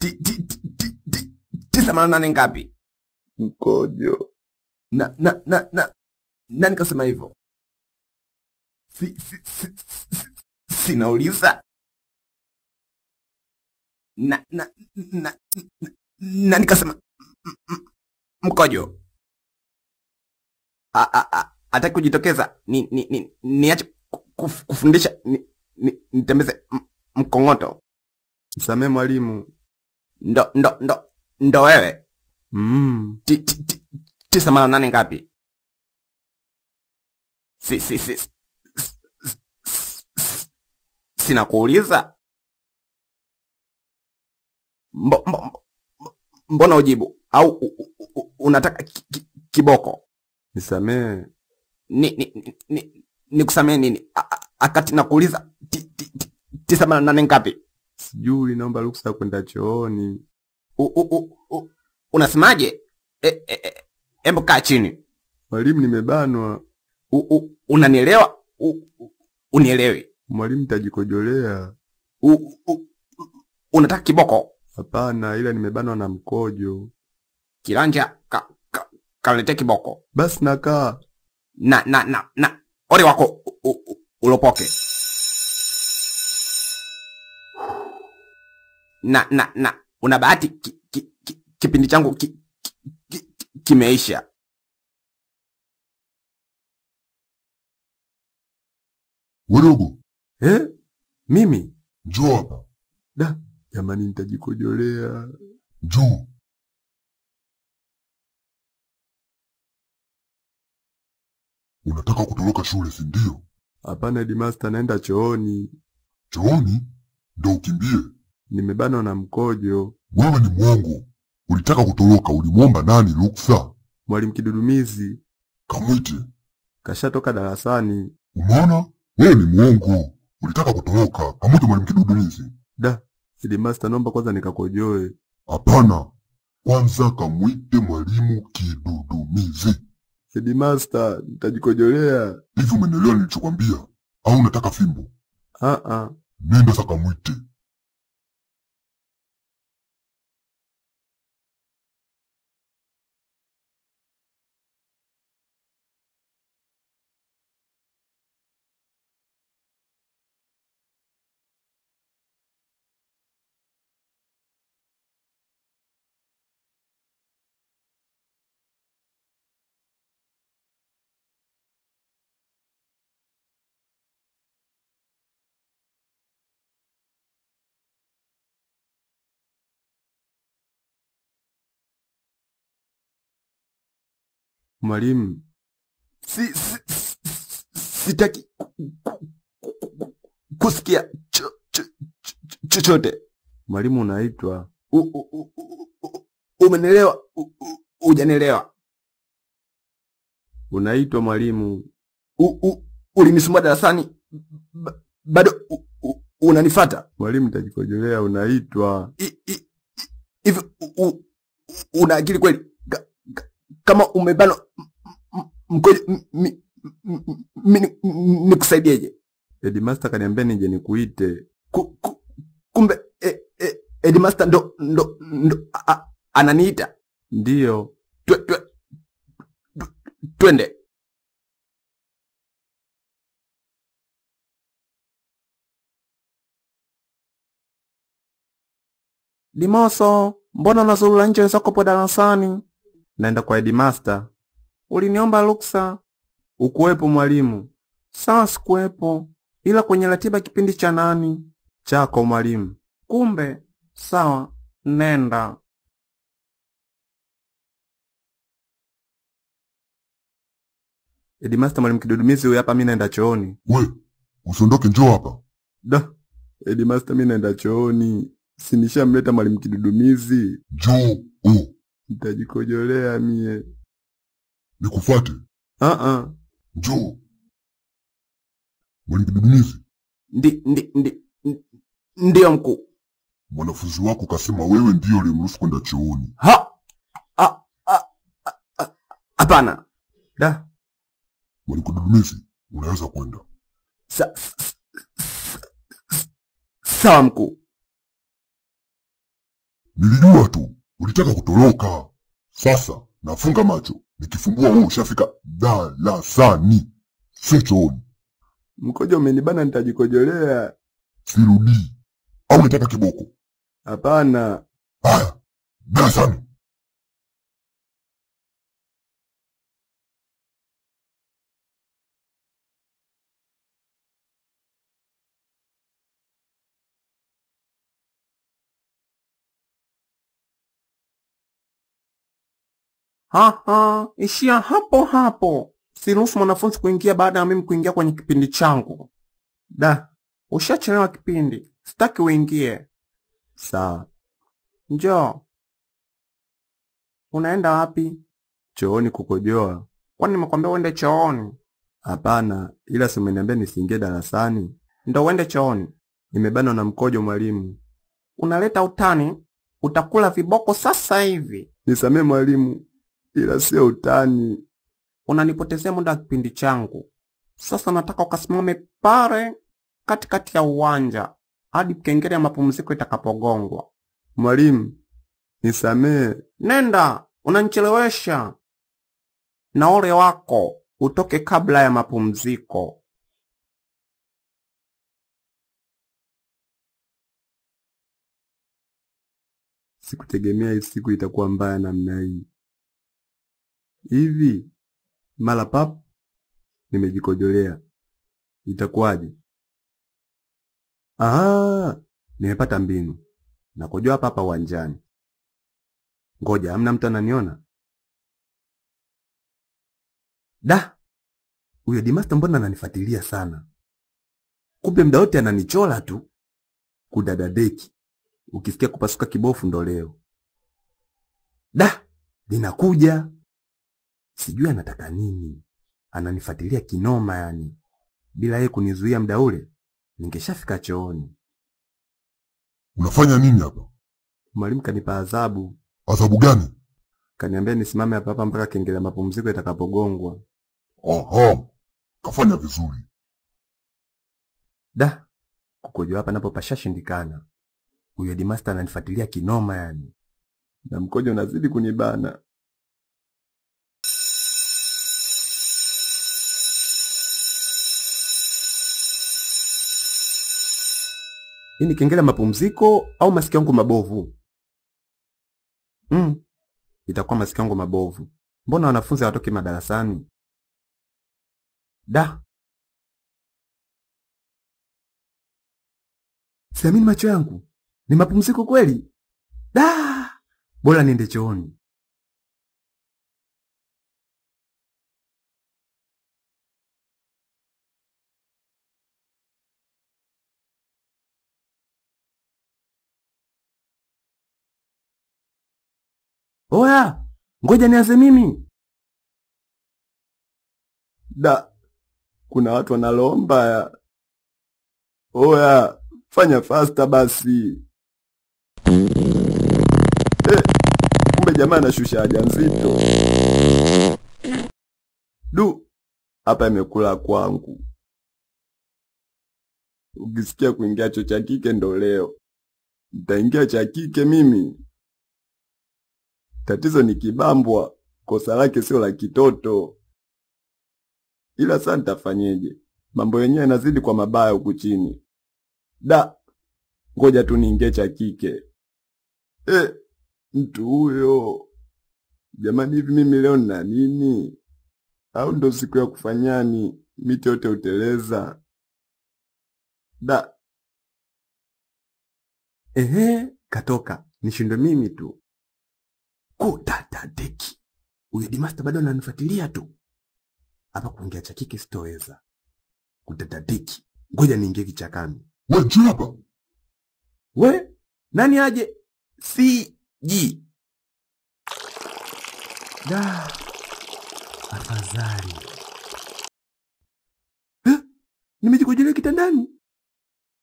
ti- ti- ti- ti- ti- tisa mara nane ngapi? Mkojo. Na na na na nani kasema hivyo? Si, si, si, si, sinauliza na na na na- nani kasema m- m- mkojo? A- a- a- Hataki kujitokeza ni ni ni niache kuf- kufundisha ni- ni- nitembeze m- mkongoto Msamee mwalimu. ndo ndo ndo ndo wewe Mm. Ti- ti- ti- tisa mara nane ngapi? Si, si, si, s- s- s- s- sina kuuliza. Mbo, mbo, mbo, mbona ujibu au u, u, u, unataka ki, ki, kiboko? Nisamee. Ni, ni, ni, ni, nikusamee nini? A- a- Akati nakuuliza ti, ti, ti, tisa mara nane ngapi? Sijui, naomba ruksa ya kwenda chooni. U, u, u, u, unasemaje? E, e, e, Embo kaa chini. Mwalimu, nimebanwa. U, u, unanielewa? U, u, unielewi? Mwalimu, tajikojolea. U, u, u, unataka kiboko? Hapana, ila nimebanwa na mkojo. Kiranja ka, ka, kalete kiboko Basi nakaa. na na na na ole wako u, u, u, ulopoke na na na una bahati ki, ki, ki, kipindi changu ki, ki, ki, ki, kimeisha. Wedogo, Eh? Mimi? njoo hapa. Da, jamani nitajikojolea. Njoo. Unataka kutoroka shule, si ndio? Hapana headmaster, naenda chooni. Chooni ndo ukimbie? Nimebanwa na mkojo. Wewe ni mwongo. Ulitaka kutoroka, ulimwomba nani ruksa? Mwalimu Kidudumizi Kamwite. kashatoka darasani. Umeona? Wewe ni mwongo. Ulitaka kutoroka, kamwite mwalimu Kidudumizi. Da, headmaster, naomba kwanza nikakojoe. Hapana, kwanza kamwite mwalimu Kidudumizi. Headmaster, nitajikojolea. Hivi umenielewa nilichokwambia? Au unataka fimbo? Ah ah. Nenda sasa kamwite. Mwalimu, Si, si, si, sitaki ku- ku- ku- kusikia cho- cho- cho- chochote. mwalimu unaitwa. U- u- u- u- u- Umenielewa? U- u- Hujanielewa? Unaitwa mwalimu. U- u- Ulinisumbua darasani, ba- bado u- u- unanifata Mwalimu nitajikojolea, unaitwa. I- i- i- hivi? u- u- Una akili kweli? Ka- ka- Kama umebanwa m- m- mkojo, m- mi- m- m- mi ni- m- nikusaidieje? Headmaster kaniambia nije nikuite. Ku- ku- Kumbe eh, eh, headmaster ndo ndo ndo a- a- ananiita Ndiyo. Twe- twe- twe- twende. Limoso, mbona unazurura nje wenzako po darasani? Naenda kwa headmaster. Uliniomba ruksa. Ukuwepo mwalimu. Sawa, sikuwepo, ila kwenye ratiba kipindi cha nani. Chako mwalimu. Kumbe sawa, nenda. Headmaster, mwalimu Kidudumizi huyu hapa, mimi naenda chooni. We, usiondoke, njoo hapa. Da. Headmaster, mimi naenda chooni. Sinishamleta mwalimu Kidudumizi. Njoo. Oh, Nitajikojolea mie. nikufuate. Ah ah. Njoo. Mwalimu Kidudumizi, Ndi, ndi, ndi, ndi, ndiyo mkuu. mwanafunzi wako kasema wewe ndiyo ulimruhusu kwenda chooni. Ha! A- a- a- a- Hapana. Da. Mwalimu Kidudumizi, unaweza kwenda. Sa- s- s- s- Sawa mkuu. Nilijua tu ulitaka kutoroka. Sasa nafunga macho, nikifumbua wewe ushafika darasani, sio chooni. Mkojo umenibana, nitajikojolea. Sirudii. Au unataka kiboko? Hapana, Haya, darasani. Haha, ishia hapo hapo. Siruhusu mwanafunzi kuingia baada ya mimi kuingia kwenye kipindi changu. Da, ushachelewa kipindi, sitaki uingie. sawa. Njoo. Unaenda wapi? Chooni kukojoa? Kwani nimekwambia uende chooni? Hapana, ila si umeniambia nisiingie darasani. Ndo uende chooni. Nimebanwa na mkojo mwalimu. Unaleta utani, utakula viboko sasa hivi. Nisamee mwalimu, ila sio utani. Unanipotezea muda wa kipindi changu. Sasa nataka ukasimame pale katikati ya uwanja hadi kengele ya mapumziko itakapogongwa. Mwalimu, nisamee. Nenda, unanichelewesha. Na ole wako utoke kabla ya mapumziko. Sikutegemea hii siku itakuwa mbaya namna hii. Hivi mara pap nimejikojolea, itakuwaje? Ah, nimepata mbinu. Nakojoa hapa hapa uwanjani. Ngoja, hamna mtu ananiona? Da, huyo Dimasta mbona ananifuatilia sana? Kumbe mda wote ananichola tu. Kudadadeki, ukisikia kupasuka kibofu ndo leo. Da, linakuja. Sijui anataka nini. Ananifuatilia kinoma yani. Bila yeye kunizuia mda ule, ningeshafika chooni. Unafanya nini hapa? Mwalimu kanipa adhabu, Adhabu gani? kaniambia nisimame hapa hapa mpaka kengele ya mapumziko itakapogongwa. Aha, kafanya vizuri. Da, kukojoa hapa napo pashashindikana. Huyo Dimasta ananifuatilia kinoma yani, na mkojo unazidi kunibana. Hii ni kengele ya mapumziko au masikio yangu mabovu? Mm, itakuwa masikio yangu mabovu. Mbona wanafunzi hawatoki madarasani? Da, siamini macho yangu, ni mapumziko kweli? Da, bora niende chooni. Oya, ngoja nianze mimi. Da, kuna watu wanaloa mbaya. Oya, fanya fasta basi. Eh, kumbe jamaa anashusha haja nzito. Du, hapa imekula kwangu. Ukisikia kuingia cho cha kike ndo leo. Nitaingia cha kike mimi. Tatizo ni kibambwa, kosa lake sio la kitoto. Ila sasa nitafanyeje? Mambo yenyewe yanazidi kwa mabaya huku chini. Da, ngoja tu niingie cha kike. Eh, mtu huyo jamani, hivi mimi leo nina nini? Au ndo siku ya kufanyani miti yote uteleza? Da, ehe, katoka nishindwe mimi tu kutadadeki. Huyo Dimasta bado ananifuatilia tu hapa. Kuingia cha kike sitoweza. Kutadadeki, ngoja niingie kichakani. We njoo hapa. We nani aje? Siji da afadhali. Eh, nimejikojolea kitandani.